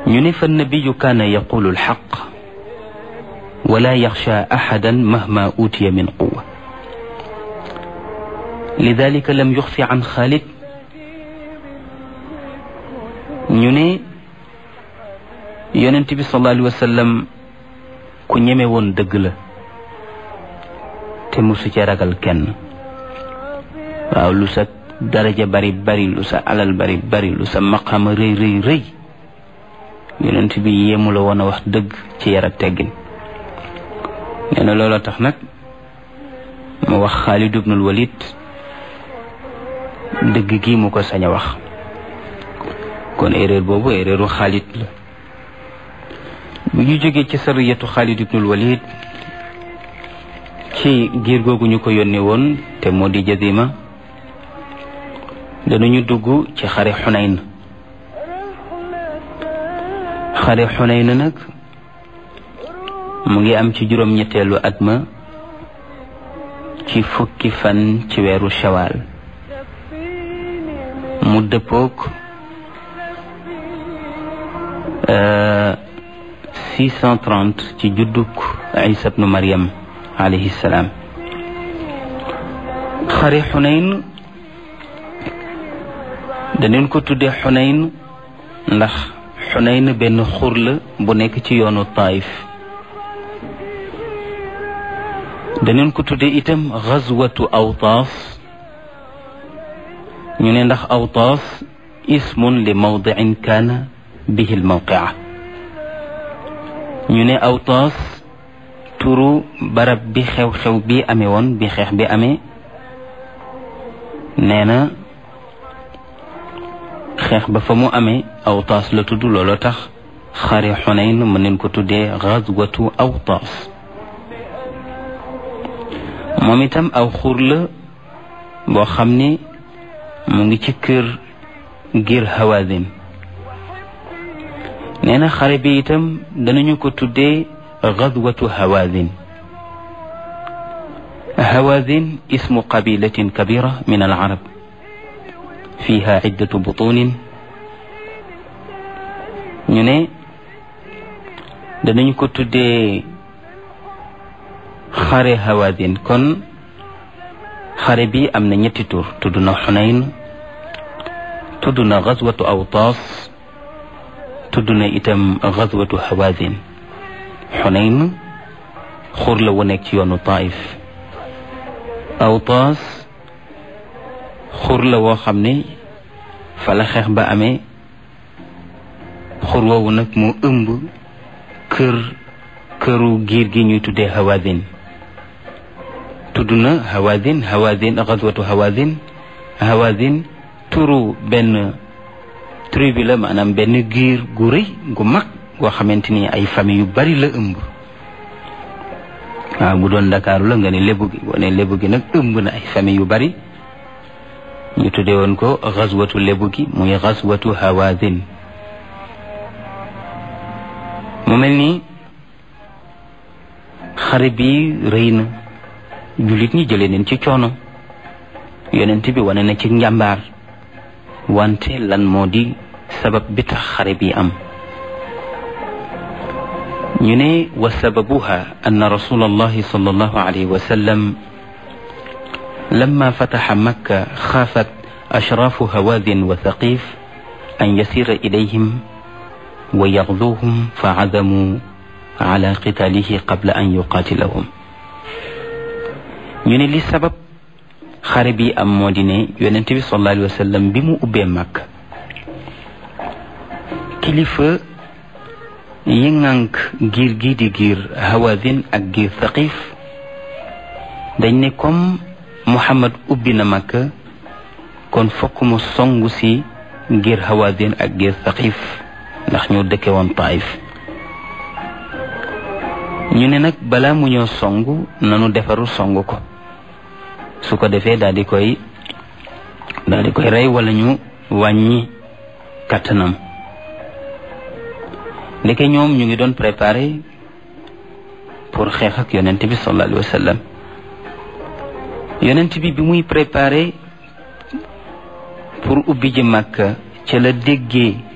ñu ne fa nabiyu kaana yaqulu alxaq wala yaxsha axadan mahma utiya min quwa lidalika lam yuxfi an xaalid ñu ne yonent bi sallallahu alayhi wa sallam ku ñeme woon dëgg la te musu ci ragal kenn waaw lu sa daraja bari bari lu sa alal bari bari lu sa maqama rëy rëy rëy yonent bi yéemu la woon a wax dëgg ci yar ak teggin nee na looloo tax nag mu wax Xaalid ibnul Walid dëgg gi mu ko sañ a wax kon erreur boobu erreuru Xaalid la bu ñu jógee ci sariyatu Xaalid ibnul Walid ci giir googu ñu ko yónnee woon te moo di Jazima danañu dugg ci xare Xunayn xare Xunayn nag mu ngi am ci juróom-ñetteelu at ma ci fukki fan ci weeru shawaal mu dëppook 630 ci judduk Isa bnu Maryam alayhi salaam xare Xunayn daneen ko tuddee Xunayn ndax Xunayn benn xur la bu nekk ci yoonu Taif daneen ko tuddee itam xazwatu Awtaas ñu ne ndax Awtaas ismun li mawdicin kaana bihi lmawqia ñu ne Awtaas turu barab bi xew-xew bi amee woon bi xeex bi amee nee na xeex ba fa mu amee Awtaas la tudd looloo tax xare Xunayn mën nañ ko tuddee xazwatu Awtaas moom itam aw xur la boo xam ne mu ngi ci kër ngir Hawazin nee na xare bi itam danañu ko tuddee gazwatu Hawazin Hawazin ismu qabilatin kabira min al arab fiha iddatu butunin ñu ne danañu ko tuddee xare Hawazin kon xare bi am na ñetti tur tudd na Xunayn tudd na gazwatu Awtaas tudd na itam gazwatu Hawazin Xunayn xur la wu nekk ci yoonu Taif Awtaas xur la woo xam ne fa la xeex ba amee xur woowu nag mu ëmb kër këru giir gi ñuy tuddee Hawazin tudd na Hawazin Hawazin gazwatu Hawazin Hawazin turu benn tribu la maanaam benn giir gu rëy gu mag goo xamante ni ay famille yu bari la ëmb waaw bu doon Ndakaaru la nga ne lébu gi boo ne lébu gi nag ëmb na ay famille yu bari ñu tuddee woon ko gazwatu lébu gi muy gazwatu Hawazin mu mel ni xare bi rëy na jullit ñi jëlee neen ci coono yonent bi wane na ci njàmbaar wante lan moo di sabab bi tax xare bi am ñu ne wa sababuha anna rasul allahi sallallahu alayhi wa sallam lamma fataxa makka xaafat ashraafu hawaadin wa thaqif an yasira ilayhim wa yaxduuhum fa cadamu ala qitaalihi qabla an yuqaatilahum ñu ne li sabab xare bi am moo di ne yonent bi sallallahu alayhi wa sallam bi mu ubbee màkk kilifa yi ŋànk giir gi di giir hawazin ak giir thaqif dañ ne comme muhammad ubbi na màkk kon fokk mu songu si giir hawazin ak giir thaqif ndax ñoo dëkke woon taif ñu ne nag balaa mu ñëw song nanu defaru song ko su ko defee daal di koy daal di koy rey wala ñu wàññi kattanam ndeke ñoom ñu ngi doon préparé pour xeex ak yonent bi sallallahu alayhi wa sallam yonent bi bi muy préparé pour ubbi ji Makka ca la déggee